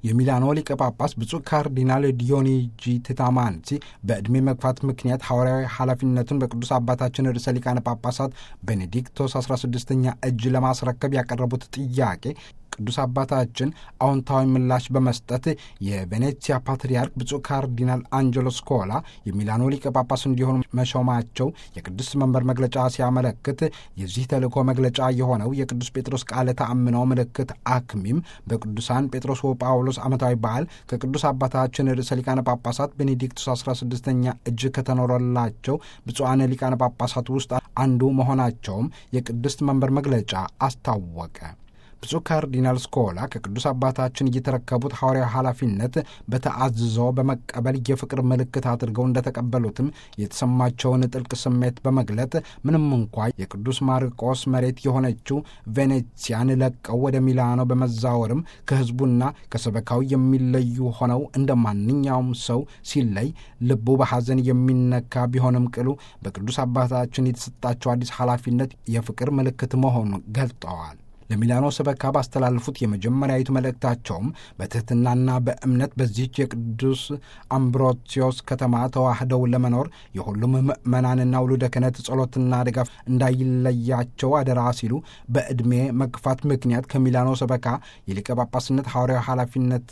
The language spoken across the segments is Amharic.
የሚላኖ ሊቀ ጳጳስ ብፁዕ ካርዲናል ዲዮኒጂ ቴታማንሲ በዕድሜ መግፋት ምክንያት ሐዋርያዊ ኃላፊነቱን በቅዱስ አባታችን ርዕሰ ሊቃነ ጳጳሳት ቤኔዲክቶስ 16ኛ እጅ ለማስረከብ ያቀረቡት ጥያቄ ቅዱስ አባታችን አዎንታዊ ምላሽ በመስጠት የቬኔትሲያ ፓትርያርክ ብፁዕ ካርዲናል አንጀሎ ስኮላ የሚላኖ ሊቀ ጳጳስ እንዲሆኑ መሾማቸው የቅዱስ መንበር መግለጫ ሲያመለክት የዚህ ተልእኮ መግለጫ የሆነው የቅዱስ ጴጥሮስ ቃለ ተአምኖ ምልክት አክሚም በቅዱሳን ጴጥሮስ ወጳውሎስ ዓመታዊ በዓል ከቅዱስ አባታችን ርዕሰ ሊቃነ ጳጳሳት ቤኔዲክቱስ 16ኛ እጅ ከተኖረላቸው ብፁዓን ሊቃነ ጳጳሳት ውስጥ አንዱ መሆናቸውም የቅድስት መንበር መግለጫ አስታወቀ። ብፁዕ ካርዲናል ስኮላ ከቅዱስ አባታችን እየተረከቡት ሐዋርያዊ ኃላፊነት በተአዝዞ በመቀበል የፍቅር ምልክት አድርገው እንደተቀበሉትም የተሰማቸውን ጥልቅ ስሜት በመግለጥ ምንም እንኳ የቅዱስ ማርቆስ መሬት የሆነችው ቬኔሲያን ለቀው ወደ ሚላኖ በመዛወርም ከሕዝቡና ከሰበካው የሚለዩ ሆነው እንደ ማንኛውም ሰው ሲለይ ልቡ በሐዘን የሚነካ ቢሆንም ቅሉ በቅዱስ አባታችን የተሰጣቸው አዲስ ኃላፊነት የፍቅር ምልክት መሆኑን ገልጠዋል። ለሚላኖ ሰበካ ባስተላለፉት የመጀመሪያዊቱ መልእክታቸውም በትሕትናና በእምነት በዚህች የቅዱስ አምብሮሲዮስ ከተማ ተዋህደው ለመኖር የሁሉም ምዕመናንና ውሉደ ክህነት ጸሎትና ድጋፍ እንዳይለያቸው አደራ ሲሉ በዕድሜ መግፋት ምክንያት ከሚላኖ ሰበካ የሊቀ ጳጳስነት ሐዋርያዊ ኃላፊነት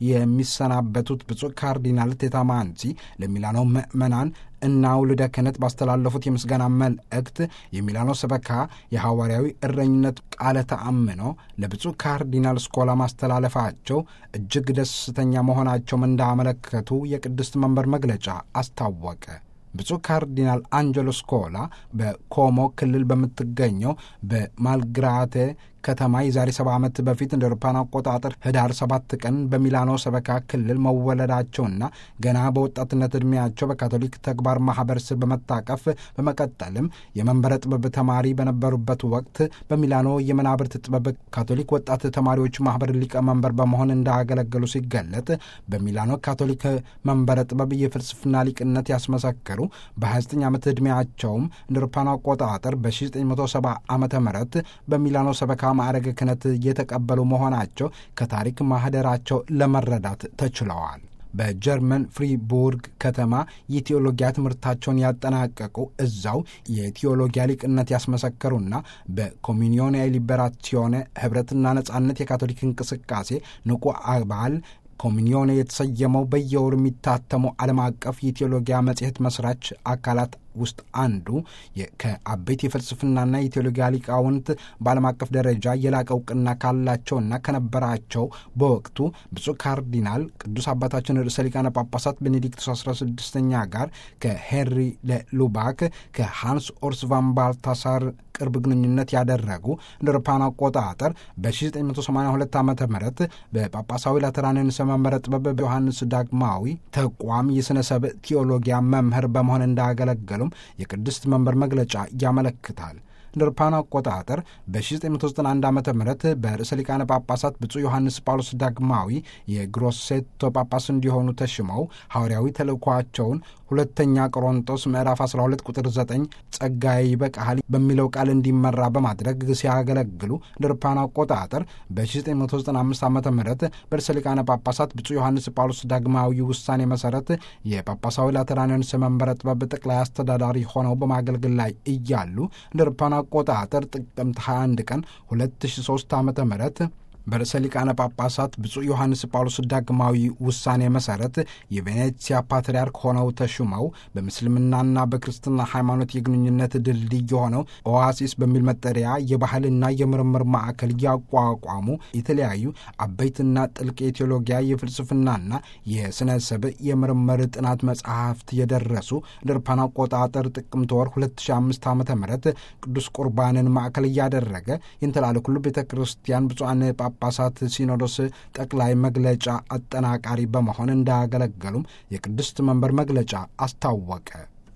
የሚሰናበቱት ብፁዕ ካርዲናል ቴታማንሲ ለሚላኖ ምዕመናን እና ውልደ ክህነት ባስተላለፉት የምስጋና መልእክት የሚላኖ ሰበካ የሐዋርያዊ እረኝነት ቃለ ተአምኖ ለብፁዕ ካርዲናል ስኮላ ማስተላለፋቸው እጅግ ደስተኛ መሆናቸውም እንዳመለከቱ የቅድስት መንበር መግለጫ አስታወቀ። ብፁዕ ካርዲናል አንጀሎ ስኮላ በኮሞ ክልል በምትገኘው በማልግራቴ ከተማ የዛሬ ሰባ ዓመት በፊት እንደ አውሮፓውያን አቆጣጠር ህዳር ሰባት ቀን በሚላኖ ሰበካ ክልል መወለዳቸውና ገና በወጣትነት ዕድሜያቸው በካቶሊክ ተግባር ማኅበር ስር በመታቀፍ በመቀጠልም የመንበረ ጥበብ ተማሪ በነበሩበት ወቅት በሚላኖ የመናብርት ጥበብ ካቶሊክ ወጣት ተማሪዎች ማኅበር ሊቀመንበር በመሆን እንዳገለገሉ ሲገለጥ በሚላኖ ካቶሊክ መንበረ ጥበብ የፍልስፍና ሊቅነት ያስመሰከሩ በ29 ዓመት ዕድሜያቸውም እንደ አውሮፓውያን አቆጣጠር በ1970 ዓ ም በሚላኖ ሰበካ ማዕረገ ክህነት የተቀበሉ መሆናቸው ከታሪክ ማህደራቸው ለመረዳት ተችለዋል። በጀርመን ፍሪቡርግ ከተማ የቴዎሎጊያ ትምህርታቸውን ያጠናቀቁ እዛው የቴዎሎጊያ ሊቅነት ያስመሰከሩና በኮሚኒዮን ሊበራሲዮኔ ህብረትና ነጻነት የካቶሊክ እንቅስቃሴ ንቁ አባል ኮሚኒዮን የተሰየመው በየወሩ የሚታተመው ዓለም አቀፍ የቴዎሎጊያ መጽሔት መስራች አካላት ውስጥ አንዱ ከአበይት የፍልስፍናና የቴዎሎጊያ ሊቃውንት በዓለም አቀፍ ደረጃ የላቀ እውቅና ካላቸውና ከነበራቸው በወቅቱ ብፁዕ ካርዲናል ቅዱስ አባታችን ርዕሰ ሊቃነ ጳጳሳት ቤኔዲክቶስ 16ኛ ጋር ከሄንሪ ለሉባክ ከሃንስ ኦርስ ቫን ባልታሳር ቅርብ ግንኙነት ያደረጉ እንደ አውሮፓውያን አቆጣጠር በ1982 ዓ ም በጳጳሳዊ ላተራንንስ መንበረ ጥበብ በዮሐንስ ዳግማዊ ተቋም የሥነ ሰብእ ቴዎሎጊያ መምህር በመሆን እንዳገለገሉም የቅድስት መንበር መግለጫ ያመለክታል። እንደ አውሮፓውያን አቆጣጠር በ1991 ዓ ም በርዕሰ ሊቃነ ጳጳሳት ብፁዕ ዮሐንስ ጳውሎስ ዳግማዊ የግሮሴቶ ጳጳስ እንዲሆኑ ተሽመው ሐዋርያዊ ተልእኳቸውን ሁለተኛ ቆሮንጦስ ምዕራፍ 12 ቁጥር 9 ጸጋዬ ይበቃሃል በሚለው ቃል እንዲመራ በማድረግ ሲያገለግሉ እንደ አውሮፓውያን አቆጣጠር በ1995 ዓ ም በርዕሰ ሊቃነ ጳጳሳት ብፁዕ ዮሐንስ ጳውሎስ ዳግማዊ ውሳኔ መሠረት የጳጳሳዊ ላተራንያንስ መንበረ ጥበብ ጠቅላይ አስተዳዳሪ ሆነው በማገልገል ላይ እያሉ እንደ አውሮፓውያን አቆጣጠር ጥቅምት 21 ቀን 2003 ዓ ም በርዕሰ ሊቃነ ጳጳሳት ብፁዕ ዮሐንስ ጳውሎስ ዳግማዊ ውሳኔ መሠረት የቬኔትሲያ ፓትርያርክ ሆነው ተሹመው በምስልምናና በክርስትና ሃይማኖት የግንኙነት ድልድይ የሆነው ኦዋሲስ በሚል መጠሪያ የባህልና የምርምር ማዕከል ያቋቋሙ የተለያዩ አበይትና ጥልቅ የቴዎሎጊያ የፍልስፍናና የሥነ ሰብእ የምርምር ጥናት መጽሐፍት የደረሱ ድርፓን አቆጣጠር ጥቅምት ወር 2005 ዓ ም ቅዱስ ቁርባንን ማዕከል እያደረገ ይንተላለኩሉ ቤተ ክርስቲያን ብፁዓን ጳጳሳት ሲኖዶስ ጠቅላይ መግለጫ አጠናቃሪ በመሆን እንዳያገለገሉም የቅድስት መንበር መግለጫ አስታወቀ።